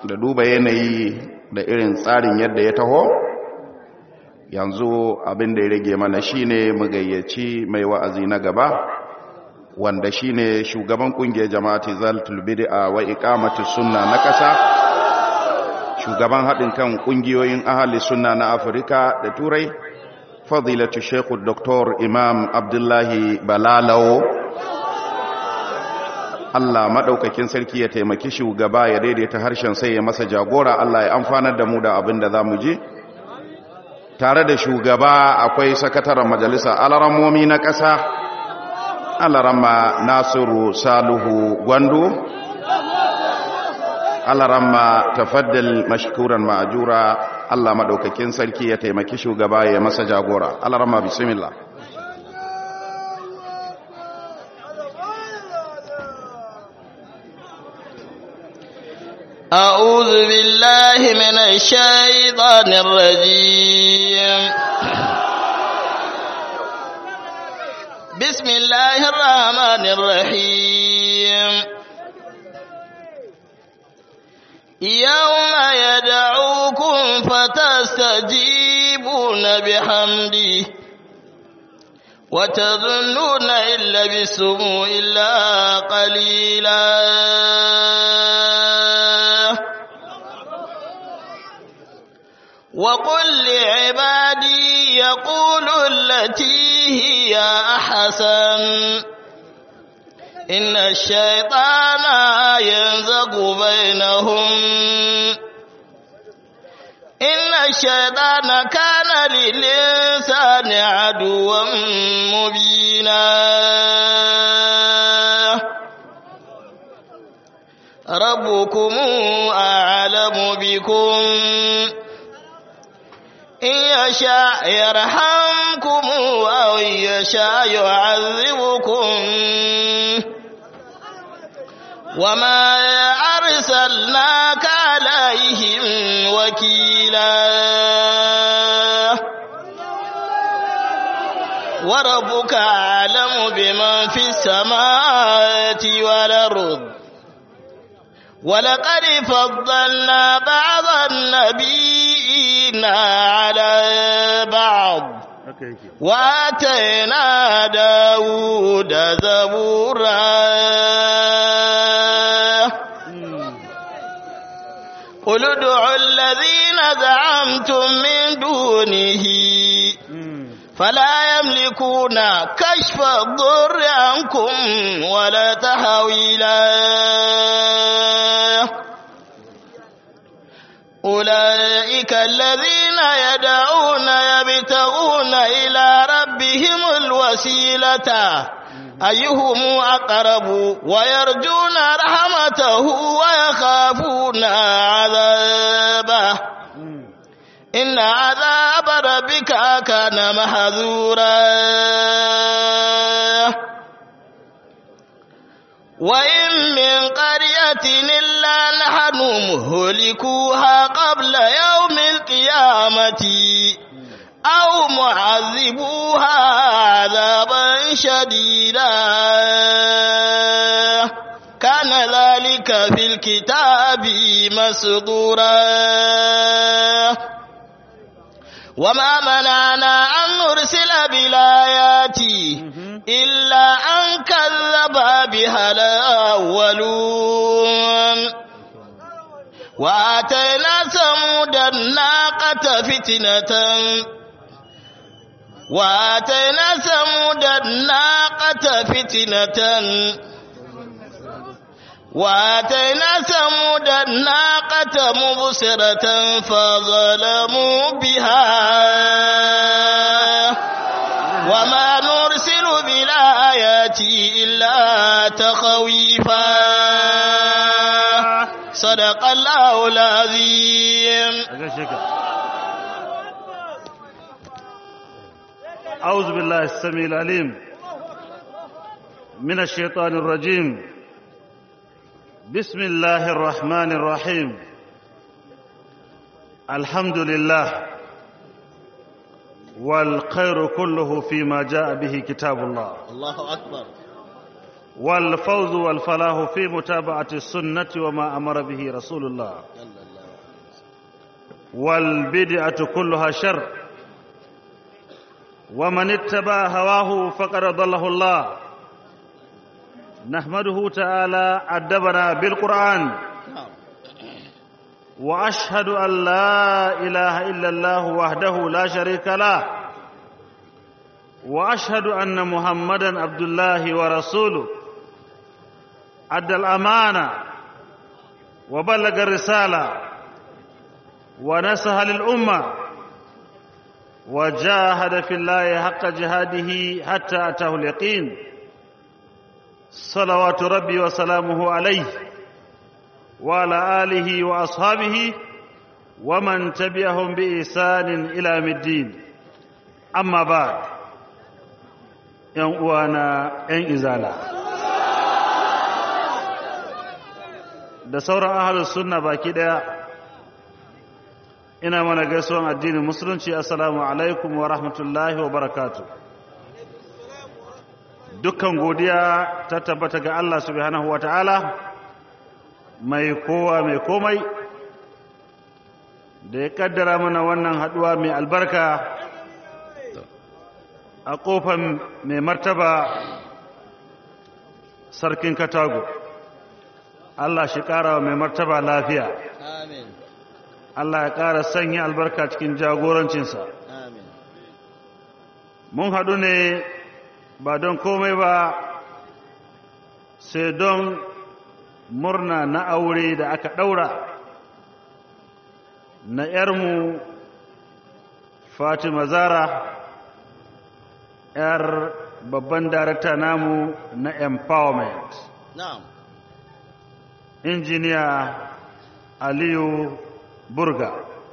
da duba yanayi da irin tsarin yadda ya taho yanzu abin da ya rage mana shine mu gayyaci mai wa'azi na gaba wanda shine shugaban kungiyar jama'ati zalatul bid'a wa iqamati sunna na kasa shugaban haɗin kan kungiyoyin ahli sunna na Afirka da Turai fadilatu Sheikh Dr. Imam Abdullahi Balalawo Allah maɗaukakin sarki ya taimaki shugaba ya daidaita harshen sai ya masa jagora Allah ya amfanar da mu da abin da za mu ji tare da shugaba akwai sakataren majalisa alarammomi na ƙasa alaramma nasiru saluhu gwandu alaramma tafaddal mashkuran ma'ajura Allah maɗaukakin sarki ya taimaki shugaba ya masa jagora alaramma bismillah أعوذ بالله من الشيطان الرجيم بسم الله الرحمن الرحيم يوم يدعوكم فتستجيبون بحمده وتظنون إن لبثتم إلا قليلا وقل لعبادي يقولوا التي هي أحسن إن الشيطان ينزغ بينهم إن الشيطان كان للإنسان عدوا مبينا ربكم أعلم بكم إن يشاء يرحمكم أو يشاء يعذبكم وما أرسلناك عليهم وكيلا وربك أعلم بمن في السماوات والأرض ولقد فضلنا بعض النبيين على بعض واتينا داود زبورا قل ادعوا الذين زعمتم من دونه فلا يملكون كشف الضر عنكم ولا تحويلا أولئك الذين يدعون يبتغون إلى ربهم الوسيلة أيهم أقرب ويرجون رحمته ويخافون عذابه إن عذاب ربك كان محذورا وإن من قرية إلا نحن مهلكوها قبل يوم القيامة أو معذبوها عذابا شديدا كان ذلك في الكتاب مسطورا وما منعنا أن نرسل بالآيات إلا أن كذب بها الأولون وآتينا ثمود الناقة فتنة وآتينا ثمود الناقة فتنة وآتينا ثمود الناقة مبصرة فظلموا بها وما نرسل بالآيات إلا تخويفا صدق الله العظيم أعوذ بالله السميع العليم من الشيطان الرجيم بسم الله الرحمن الرحيم الحمد لله والخير كله فيما جاء به كتاب الله الله أكبر والفوز والفلاح في متابعة السنة وما أمر به رسول الله والبدعة كلها شر ومن اتبع هواه فقد ضله الله نحمده تعالى أدبنا بالقرآن وأشهد أن لا إله إلا الله وحده لا شريك له وأشهد أن محمدا عبد الله ورسوله أدى الأمانة وبلغ الرسالة ونصح للأمة وجاهد في الله حق جهاده حتى أتاه اليقين صلوات ربي وسلامه عليه وعلى آله وأصحابه ومن تبعهم بإحسان إلى يوم الدين أما بعد ‘yan uwana ‘yan izala da sauran ahalus sunna baki ɗaya ina mana gaisuwan addinin musulunci assalamu alaikum wa rahmatullahi wa barakatu dukkan godiya ta tabbata ga Allah subhanahu wa ta'ala mai kowa mai komai da ya kaddara mana wannan haduwa mai albarka a kofan mai martaba sarkin katago Allah shi ƙara wa mai martaba lafiya Allah ya ƙara sanya albarka cikin jagorancinsa mun haɗu ne ba don komai ba sai don murna na aure da aka ɗaura na ‘yarmu Fatima Zara ‘yar babban darakta namu na empowerment injiniya Aliyu Burga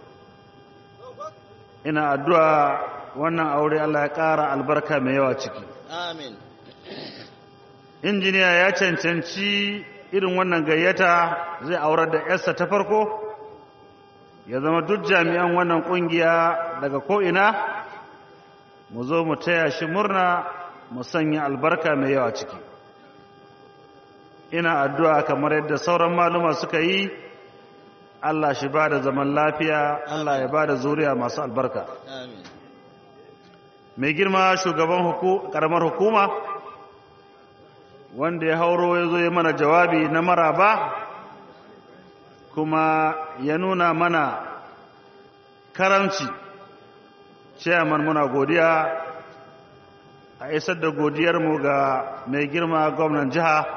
ina addu'a wannan aure Allah ya ƙara albarka mai yawa ciki Amin. injiniya ya cancanci irin wannan gayyata zai aurar da yarsa ta farko ya zama duk jami'an wannan kungiya daga ko'ina mu zo mu taya shi murna mu sanya albarka mai yawa ciki ina addu'a kamar yadda sauran maluma suka yi Allah shi ba da zaman lafiya Allah ya ba da zuriya masu albarka Amin. mai girma shugaban ƙaramar hukuma wanda ya hauro ya zo ya mana jawabi na maraba kuma ya nuna mana karamci ciyaman muna godiya a isar da godiyarmu ga mai girma gwamnan jiha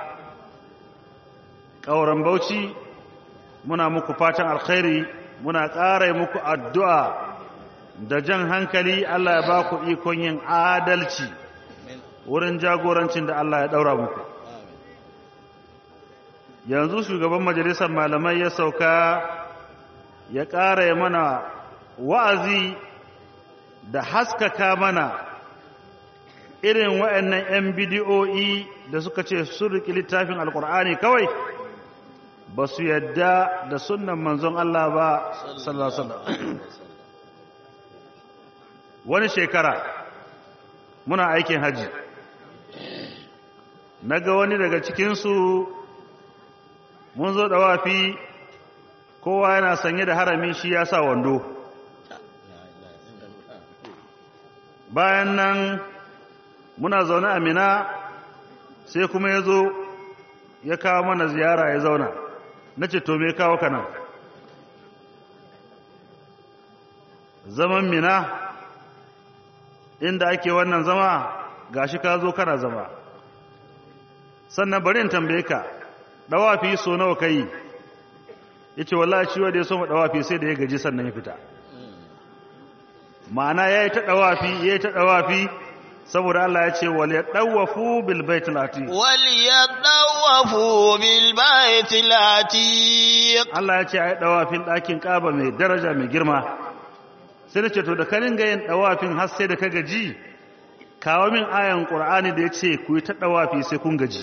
ƙauren bauchi muna muku fatan alkhairi muna ƙara muku addu'a da jan hankali Allah ya ba ku ikon yin adalci wurin jagorancin da Allah ya ɗaura muku yanzu shugaban majalisar malamai ya sauka ya ƙara ya mana wa'azi da haskaka mana irin wa'annan 'yan bidiyo'i da suka ce sun riƙi littafin alƙur'ani kawai ba su yadda da sunan manzon Allah ba sallallahu wani shekara muna aikin haji na ga wani daga cikinsu mun zo wafi kowa yana sanye da harami shi ya sa wando bayan nan muna zaune a mina sai kuma ya zo ya kawo mana ziyara ya zauna na ce to me kawo ka nan zaman mina inda ake wannan zama gashi ka zo kana zama sannan bari in tambaye ka dawafi so nawa kai yace wallahi shi wanda ya so dawafi sai da ya gaji sannan ya fita ma'ana yayi ta dawafi yayi ta dawafi saboda Allah ya ce wal yadawafu bil baitil atiq wal yadawafu bil baitil atiq Allah ya ce ai dawafin dakin Kaaba mai daraja mai girma sai da ce to da ka ringa yin dawafin har sai da ka gaji kawo min ayan qur'ani da yace ku yi ta dawafi sai kun gaji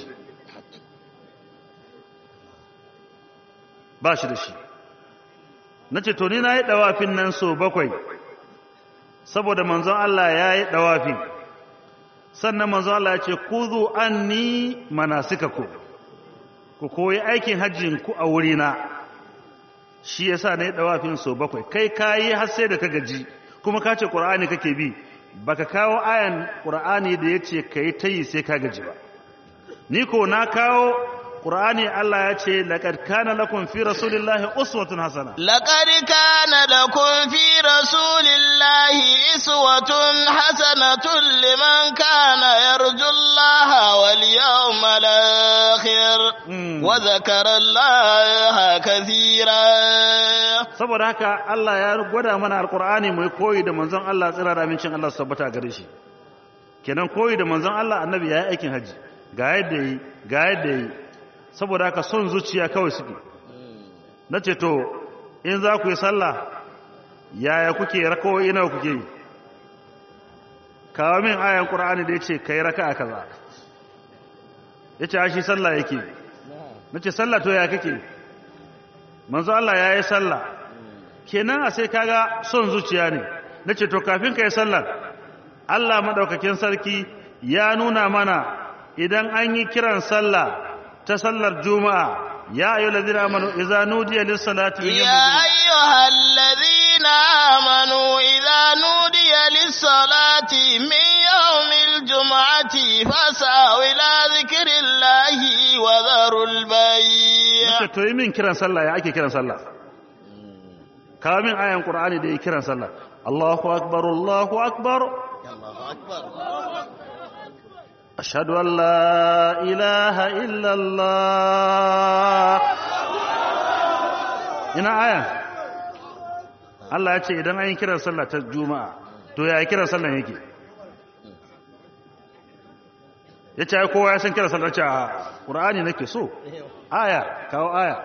ba shi da shi nace to ni na yi dawafin nan so bakwai saboda manzon Allah ya yi dawafin sannan manzo Allah ya ce kuzu anni manasikakum ku koyi aikin hajjin ku a wurina shi yasa ne dawafin so bakwai kai kayi har sai da ka gaji kuma ka ce qur'ani kake bi baka kawo ayan qur'ani da yace kai tayi sai ka gaji ba ni ko na kawo qur'ani Allah ya ce laqad kana lakum fi rasulillahi uswatun hasana لقد كان لكم في رسول الله إسوة حسنة لمن كان يرجو الله واليوم الآخر Mm. وذكر الله كثيرا saboda haka Allah ya gwada mana alqur'ani mai koyi da manzon Allah tsira da amincin Allah su tabbata gare shi kenan koyi da manzon Allah annabi ya yi aikin haji ga yadda yi ga yadda yi saboda haka son zuciya kawai suke na ce to in za ku yi sallah yaya kuke rakawoyi nawa kuke yi kawo min ayan qur'ani da yace kai raka'a kaza yace a shi sallah yake nace sallah to ya kake manzo Allah yayi sallah kenan a sai kaga son zuciya ne nace to kafin kai sallar Allah madaukakin sarki ya nuna mana idan an yi kiran sallah ta sallar juma'a ya ayyuhallazina amanu idza nudiya lis-salati min يا yawmil أيها الذين آمنوا إذا نودي للصلاة من يوم الجمعة فاسعوا إلى ذكر الله وذروا البيع Nace to yi min kiran sallah ya ake kiran sallah kawo min ayan qur'ani da yi kiran sallah Allahu akbar Allahu akbar ashhadu an la ilaha illa Allah ina aya Allah ya ce idan an yi kiran sallah ta juma'a to ya yi kiran sallah yake ya ce ai kowa ya san kiran sallah ce a ƙur'ani nake so aya kawo aya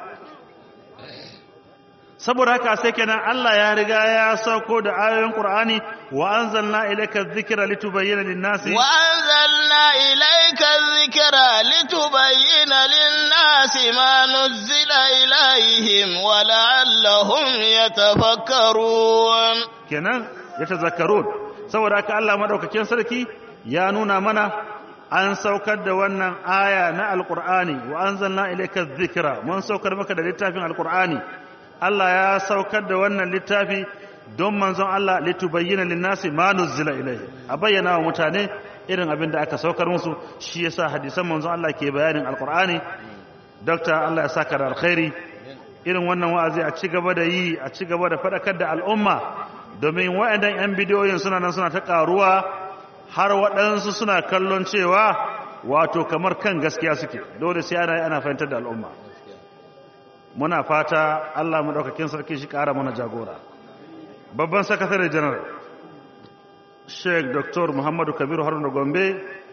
saboda haka sai kenan Allah ya riga ya sauko da ayoyin Qur'ani wa anzalna ilayka dhikra litubayyana lin-nasi وأنزلنا إليك الذكر لتبين للناس ما نزل إليهم ولعلهم يتفكرون kenan yatazakkarun saboda haka Allah madaukakin sarki ya nuna mana an saukar da wannan aya na alqur'ani wa anzalna ilayka dhikra mun saukar maka da littafin alqur'ani Allah ya saukar da wannan littafi don manzon Allah litubayyana lin-nasi ma nuzila ilayhi a bayyana wa mutane irin abin da aka saukar musu shi yasa hadisan manzon Allah ke bayanin alqur'ani doctor Allah ya saka da alkhairi irin wannan wa'azi a ci gaba da yi a ci gaba da faɗakar da al'umma domin waɗannan 'yan bidiyoyin suna nan suna ta ƙaruwa har waɗansu suna kallon cewa wato kamar kan gaskiya suke dole sai ana ana fahimtar da al'umma muna fata Allah maɗaukakin sarki shi ƙara mana jagora babban sakatare janar sheikh dr muhammadu kabiru haruna gombe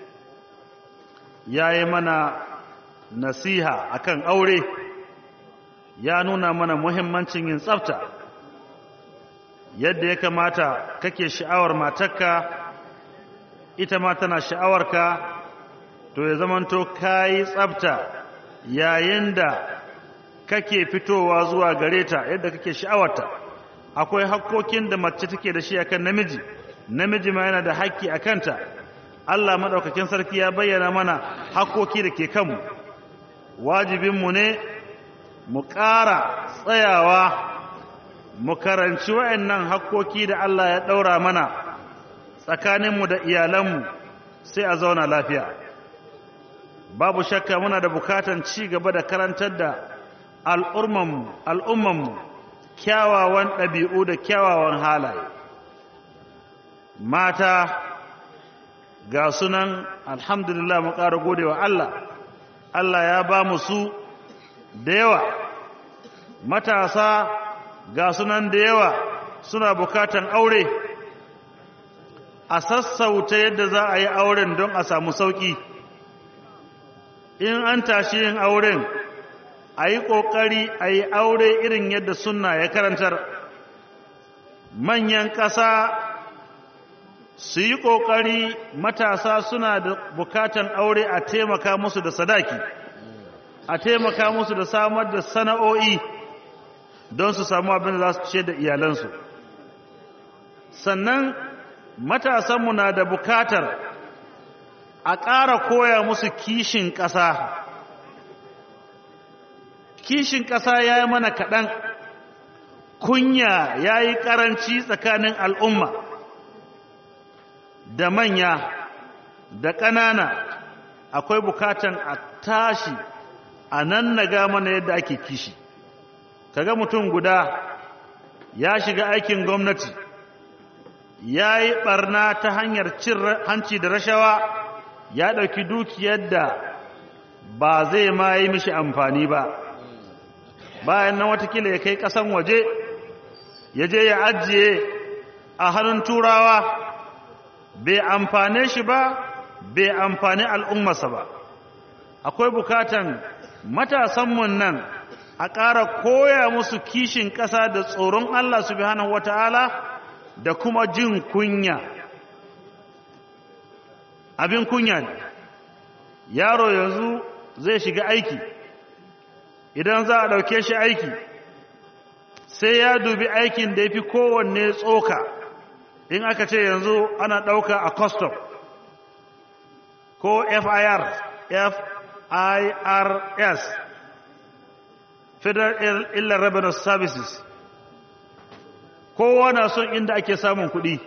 ya yi mana nasiha akan aure ya nuna mana muhimmancin yin tsafta yadda ya kamata kake sha'awar matarka ita ma tana sha'awarka to ya zamanto kayi tsafta yayin da kake fitowa zuwa gare ta yadda kake sha'awarta akwai hakkokin da mace take da shi akan namiji namiji ma yana da hakki a kanta Allah madaukakin sarki ya bayyana mana hakkoki da ke kanmu wajibinmu ne mu ƙara tsayawa mu karanci wa'annan hakkoki da Allah ya ɗaura mana tsakaninmu da iyalanmu sai a zauna lafiya babu shakka muna da bukatan ci gaba da karantar da al'ummanmu kyawawan ɗabi'u da kyawawan halaye mata ga sunan alhamdulillah mu ƙara gode wa Allah Allah ya ba mu su da yawa matasa ga sunan da yawa suna bukatan aure a sassauta yadda za a yi auren don a samu sauƙi in an tashi yin auren a yi ƙoƙari a yi aure irin yadda sunna ya karantar manyan ƙasa su yi ƙoƙari matasa suna da bukatan aure a taimaka musu da sadaki a taimaka musu da samar da sana'o'i don su samu abin da za su ce da iyalansu sannan matasanmu na da bukatar a ƙara koya musu kishin ƙasa kishin ƙasa ya yi mana kaɗan kunya ya yi ƙaranci tsakanin al'umma da manya da ƙanana akwai bukatan a tashi a nan na ga mana yadda ake kishi kaga mutum guda ya shiga aikin gwamnati ya yi ɓarna ta hanyar cin hanci da rashawa ya ɗauki dukiyar da ba zai ma yi mishi amfani ba bayan nan watakila ya kai ƙasan waje ya je ya ajiye a hannun turawa bai amfane shi ba bai amfani al'ummarsa ba akwai bukatan matasanmu nan a ƙara koya musu kishin ƙasa da tsoron Allah subhanahu wata'ala da kuma jin kunya abin kunya ne yaro yanzu zai shiga aiki idan za a ɗauke shi aiki sai ya dubi aikin da ya fi kowanne tsoka in aka ce yanzu ana ɗauka a custom ko fir firs federal illa revenue services kowa na son inda ake samun kuɗi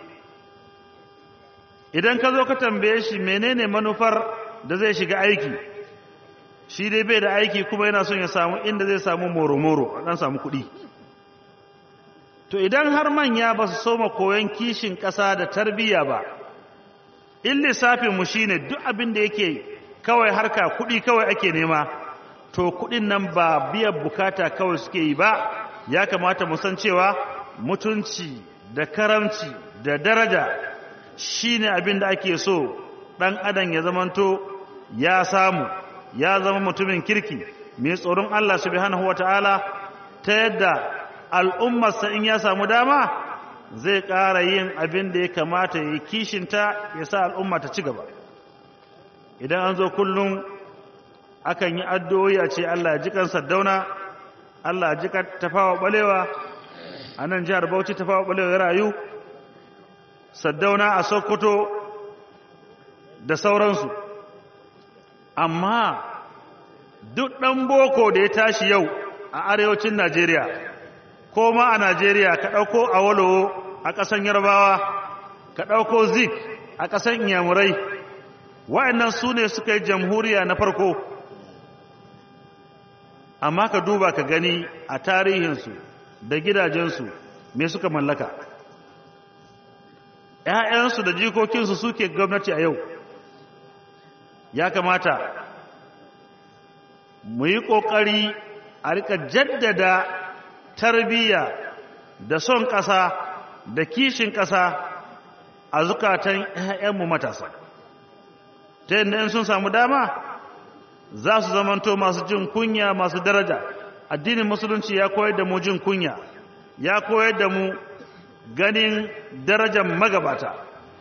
idan ka zo ka tambaye shi menene manufar da zai shiga aiki shi dai bai da aiki kuma yana son ya samu inda zai samu moro-moro a ɗan samu kuɗi to idan har manya ba su soma koyon kishin ƙasa da tarbiyya ba in lissafinmu shi ne duk abin da yake kawai harka kuɗi kawai ake nema to kuɗin nan ba biyan bukata kawai suke yi ba ya kamata mu san cewa mutunci da karamci da daraja shi ne abin da ake so ɗan adam ya zamanto ya samu ya zama mutumin kirki mai tsoron Allah subhanahu wata'ala ta yadda al'ummarsa in ya samu dama zai ƙara yin abin da ya kamata ya yi kishinta ya sa al'umma ta ci gaba idan an zo kullum akan yi addu'o'i a ce Allah ji kan saddauna Allah ji kan tafawa balewa a nan jihar Bauchi tafawa balewa ya rayu saddauna a Sokoto da sauransu amma duk ɗan boko da ya tashi yau a arewacin Najeriya ko ma a Najeriya ka ɗauko a walowo a ƙasan yarbawa ka ɗauko zik a ƙasan inyamurai wa'annan su ne suka yi jamhuriya na farko amma ka duba ka gani a tarihinsu da gidajensu me suka mallaka ‘ya'yansu da jikokinsu suke gwamnati a yau ya kamata mu yi ƙoƙari a rika jaddada tarbiyya da son ƙasa da kishin ƙasa a zukatan ‘ya'yanmu matasa ta yadda in sun samu dama za su zamanto masu jin kunya masu daraja addinin musulunci ya koyar da mu jin kunya ya koyar da mu ganin darajar magabata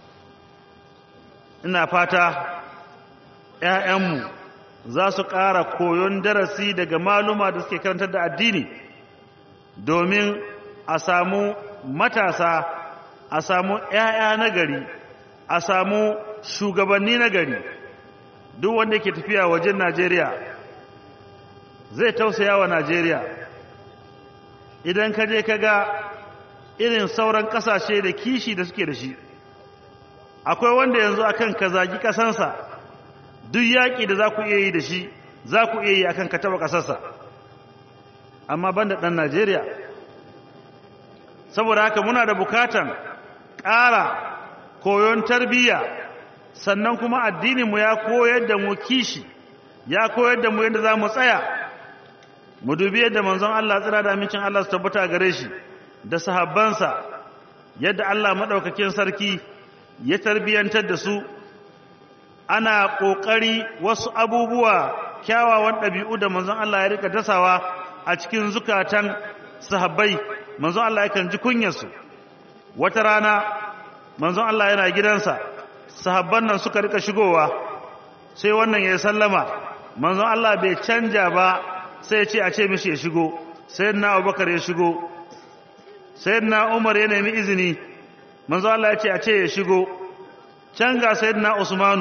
ina fata ‘ya'yanmu za su ƙara koyon darasi daga maluma da suke karantar da addini domin a samu matasa a samu ‘ya'ya na gari a samu shugabanni na gari duk wanda ke tafiya wajen najeriya zai tausaya wa najeriya idan ka je ka ga irin sauran ƙasashe da kishi da suke da shi akwai wanda yanzu akan ka zagi ƙasansa duk yaƙi da za ku iya yi da shi za ku iya yi akan ka taɓa ƙasarsa amma ban da ɗan najeriya saboda haka muna da bukatan ƙara koyon tarbiyya sannan kuma addininmu ya koyar da mu kishi ya koyar da mu yadda za mu tsaya mu dubi yadda manzon Allah tsira da amincin Allah su tabbata gare shi da sahabbansa yadda Allah maɗaukakin sarki ya tarbiyyantar da su ana ƙoƙari wasu abubuwa kyawawan ɗabi'u da manzon Allah ya rika dasawa a cikin zukatan sahabbai manzon Allah yakan ji kunyarsu wata rana manzon Allah yana gidansa sahabban nan suka rika shigowa sai wannan ya sallama manzon Allah bai canja ba sai ya ce a ce mishi ya shigo sayyidina Abubakar ya shigo sayyidina Umar ya nemi izini manzon Allah ya ce a ce ya shigo can ga sayyidina Usmanu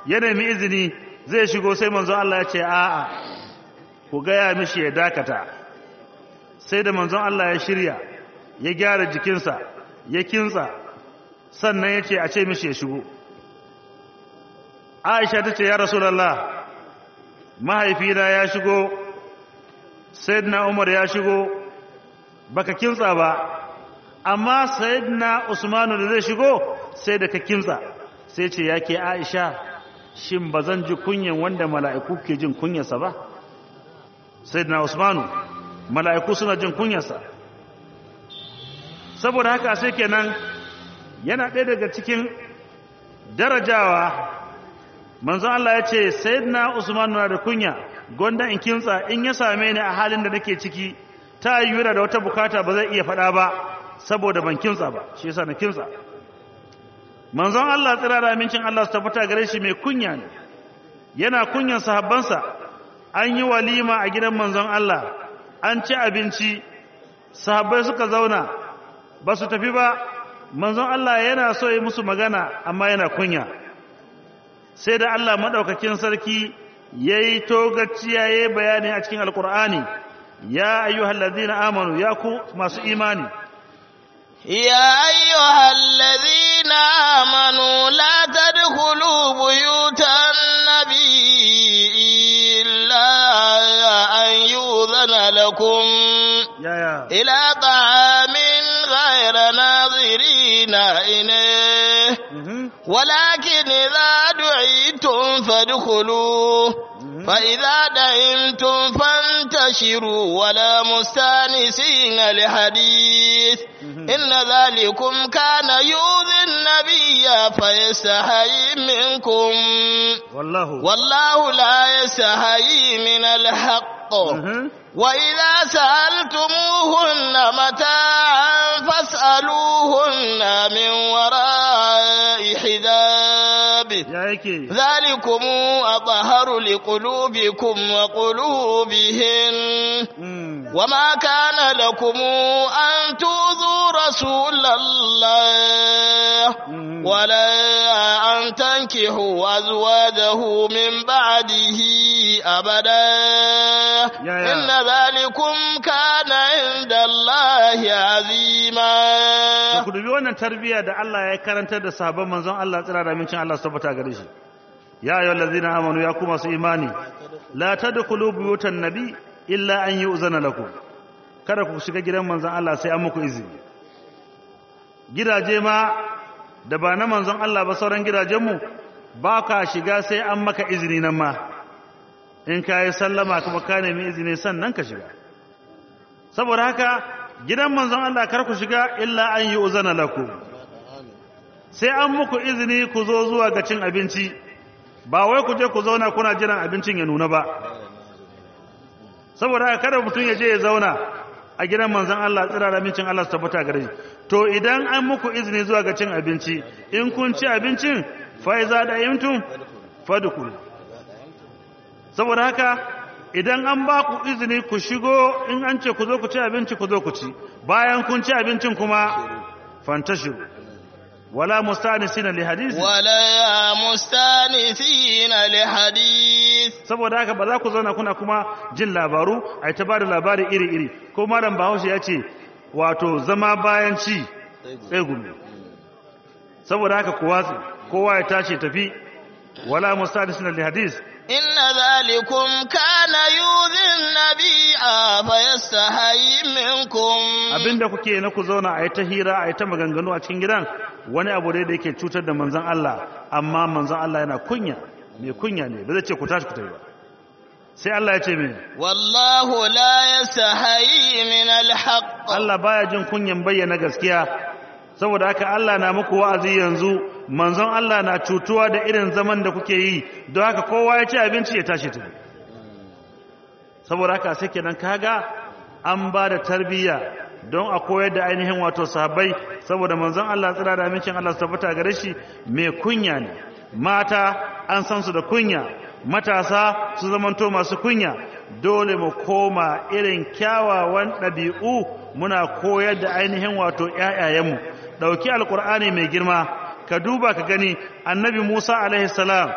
ya nemi izini zai shigo sai manzon Allah ya ce a'a ku gaya mishi ya dakata sai da manzon Allah ya shirya ya gyara jikinsa ya kinsa sannan ya ce a ce mishi ya shigo aisha ta ce ya rasulallah mahaifina ya shigo sayyidina umar ya shigo baka kinsa ba amma sayyidina usmanu da zai shigo sai da ka kinsa sai ce ya ke aisha shin ba zan ji kunyan wanda mala'iku ke jin kunyarsa ba sayyidina usmanu mala'iku suna jin kunyarsa saboda haka sai kenan yana ɗaya daga cikin darajawa manzo Allah ya ce sayyidina Usman na da kunya gonda in kinsa in ya same ni a halin da nake ciki ta yiwura da wata bukata ba zai iya faɗa ba saboda ban kinsa ba shi yasa na kinsa manzon Allah tsira da amincin Allah su tabbata gare shi mai kunya ne yana kunyan sahabbansa an yi walima a gidan manzon Allah an ci abinci sahabbai suka zauna ba su tafi ba manzon Allah yana so yi musu magana amma yana kunya sai da Allah madaukakin sarki yayi togaciya yayi bayani a cikin alqur'ani ya ayyuhallazina amanu ya ku masu imani يا أيها الذين آمنوا لا تدخلوا بيوت النبي إلا أن يؤذن لكم ya ya إلى طعام غير ناظرين إليه mhm ولكن إذا دعيتم فادخلوا فإذا دعمتم فانتشروا ولا مستانسين لحديث إن ذلكم كان يؤذي النبي فيستحيي منكم wallahu والله لا يستحيي من الحق mhm وإذا سألتموهن متاعا فاسألوهن من وراء حجاب ya yake ذلكم أطهر لقلوبكم وقلوبهن mm وما كان لكم أن تؤذوا رسول الله mhm ولا أن تنكحوا أزواجه من بعده أبدا يا يا. إن ذلكم كان عند الله عظيما ku dubi wannan tarbiyya da Allah ya karantar da sahabban manzon Allah tsira da mincin Allah su tabbata gare shi ya ayyuhal ladzina amanu ya ku masu imani la tadkhulu buyutan nabi illa an yu'zana lakum kada ku shiga gidan manzon Allah sai an muku izini gidaje ma da ba na manzon Allah ba sauran gidajenmu ba ka shiga sai an maka izini nan ma in ka yi sallama kuma ka nemi izini sannan ka shiga saboda haka gidan manzon Allah kar ku shiga illa an yi uzana lakum sai an muku izini ku zo zuwa ga cin abinci ba wai ku je ku zauna kuna jiran abincin ya nuna ba saboda haka kada mutum ya je ya zauna a gidan manzon Allah tsira da mincin Allah su tabbata gare shi to idan an muku izini zuwa ga cin abinci in kun ci abincin fa iza da yimtum fadkhulu saboda haka idan an ba ku izini ku shigo in an ce ku zo ku ci abinci ku zo ku ci bayan kun ci abincin kuma fantashiru wala mustanisina li hadisi ولا مستانسين لحديث saboda haka ba za ku zauna kuna kuma jin labaru a ta ba da labari iri-iri ko malam bahaushe ya ce wato zama bayan ci tsegumi saboda haka ku watsi kowa ya tashi tafi wala mustanisina li hadis إن ذلكم كان يؤذي النبي فيستحيي منكم abinda kuke na ku zauna a yi ta hira a yi ta maganganu a cikin gidan wani abu dai da yake cutar da manzon Allah amma manzon Allah yana kunya mai kunya ne ba zai ce ku tashi ku tafi ba sai Allah ya ce mai والله لا يستحيي من الحق Allah baya jin kunyan bayyana gaskiya saboda haka Allah na muku wa'azi yanzu manzon Allah na cutuwa da irin zaman da kuke yi don haka kowa ya ci abinci ya tashi tafi saboda haka sai kenan kaga an ba da tarbiyya don a koyar da ainihin wato sahabbai saboda manzon Allah tsira da amincin Allah su tabbata gare shi mai kunya ne mata an san su da kunya matasa su zamanto masu kunya dole mu koma irin kyawawan ɗabi'u muna koyar da ainihin wato ƴaƴayenmu ɗauki alƙur'ani mai girma ka duba ka gani annabi Musa alaihi salam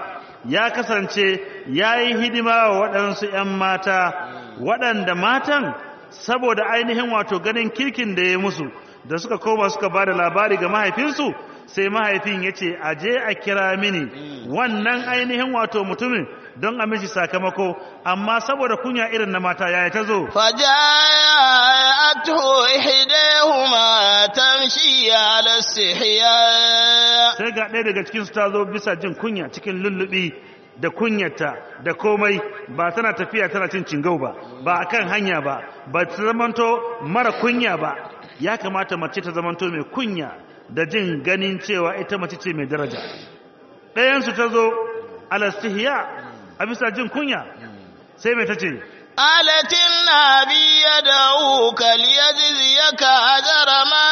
ya kasance ya yi hidima wa waɗansu ‘yan mata waɗanda matan saboda ainihin wato ganin kirkin da ya musu da suka koma suka ba da labari ga mahaifinsu sai mahaifin ya ce a je a kira mini wannan ainihin wato mutumin don a mishi sakamako amma saboda kunya irin na mata yaya ta zo فجاءته إحداهما تمشي على استحياء sai ga ɗaya daga cikinsu ta zo bisa jin kunya cikin lullubi da kunyata da komai ba tana tafiya tana cin cingau ba ba akan hanya ba ba ta zamanto mara kunya ba ya kamata mace ta zamanto mai kunya da jin ganin cewa ita mace ce mai daraja ɗayansu ta zo alastihiya a bisa jin kunya sai mai ta ce قالت النبي يدعوك ليجزيك أجر ما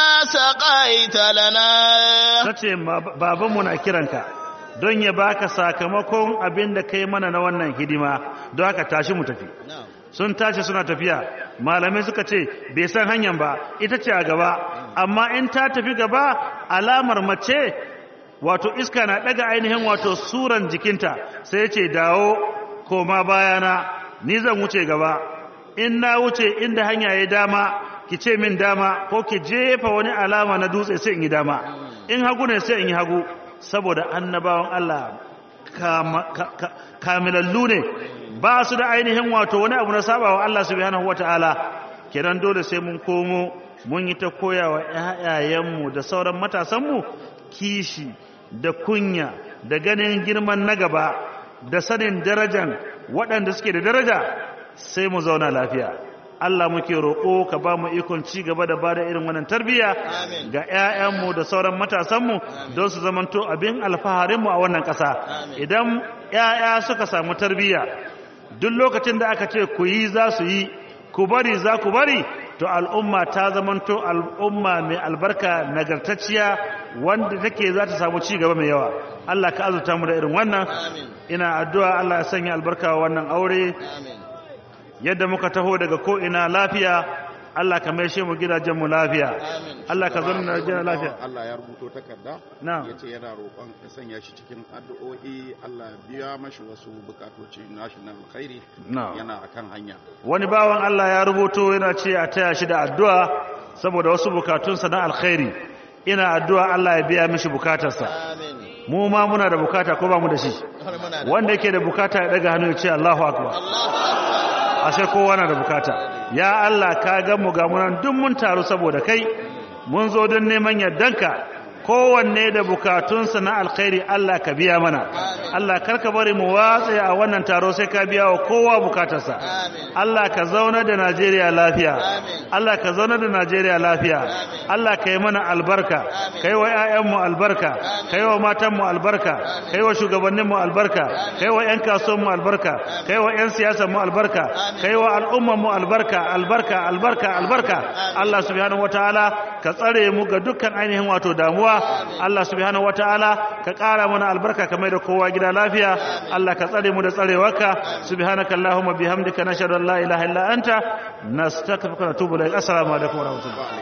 سقيت لنا ta ce babanmu na kiranka don ya baka sakamakon abin da kai mana na wannan hidima don haka tashi mu tafi sun tashi suna tafiya malamai suka ce bai san hanyar ba ita ce a gaba amma in ta tafi gaba alamar mace wato iska na daga ainihin wato suran jikinta sai ya ce dawo koma bayana ni zan wuce gaba in na wuce inda hanya ya dama ki ce min dama ko ki jefa wani alama na dutse sai in yi dama in hagu ne sai in yi hagu saboda annabawan Allah kama- ka- ka- kamilallu ne ba su da ainihin wato wani abu na sabawa Allah subhanahu wata'ala kenan dole sai mun komo mun yi ta koyawa ƴaƴayenmu da sauran matasanmu kishi da kunya da ganin girman na gaba da sanin darajan waɗanda suke da daraja sai mu zauna lafiya Allah muke roƙo ka ba mu ikon ci gaba da bada irin wannan tarbiyya Amin. ga ƴaƴanmu da sauran matasanmu don su zamanto abin alfaharinmu a wannan ƙasa idan ƴaƴa suka samu tarbiyya duk lokacin da aka ce ku yi za su yi ku bari za ku bari to al'umma ta zamanto al'umma mai albarka nagartacciya wanda take za ta samu ci gaba mai yawa Allah ka azurta mu da irin wannan Amin. ina addu'a Allah ya sanya albarka wa wannan aure Amin. yadda muka taho daga ko ina lafiya Allah ka maishe mu gidajen mu lafiya Amin. Allah ka zauna Najeriya lafiya Allah ya rubuto takarda Na'am. ya ce yana roƙon ka sanya shi cikin addu'o'i Allah ya biya mashi wasu bukatoci nashi na alkhairi Na'am. yana akan hanya wani bawan Allah ya rubuto yana ce a taya shi da addu'a saboda wasu bukatunsa na alkhairi ina addu'a Allah ya biya mishi bukatarsa Amin. mu ma muna da bukata ko ba mu da shi Har muna da wanda yake da bukata ya daga hannu ya ce Allahu akbar Allahu Akbar. ashe kowa na da bukata ya Allah ka ga mu ga munan duk mun taru saboda kai mun zo don neman yardanka kowanne da bukatunsa na alkhairi Allah ka biya mana Allah karka bari mu watsa a wannan taro sai ka biya wa kowa bukatarsa Amin. Allah ka zauna da Najeriya lafiya Amin. Allah ka zauna da Najeriya lafiya Allah ka yi mana albarka ka yi wa 'ya'yanmu albarka ka yi wa matanmu albarka ka yi wa shugabanninmu albarka ka yi wa 'yan kasuwanmu albarka ka yi wa 'yan siyasanmu albarka ka yi wa al'ummanmu albarka albarka albarka albarka Allah subhanahu wataala ka tsare mu ga dukkan ainihin wato damuwa Allah subhanahu wataala ka ƙara mana albarka kamar da kowa gida lafiya Allah ka tsare mu da tsarewarka subhanaka allahumma bihamdika nashhadu an la ilaha illa anta nastaghfiruka wa natubu ilaik assalamu alaikum wa rahmatullahi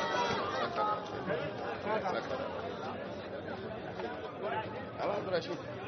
Allah Rashid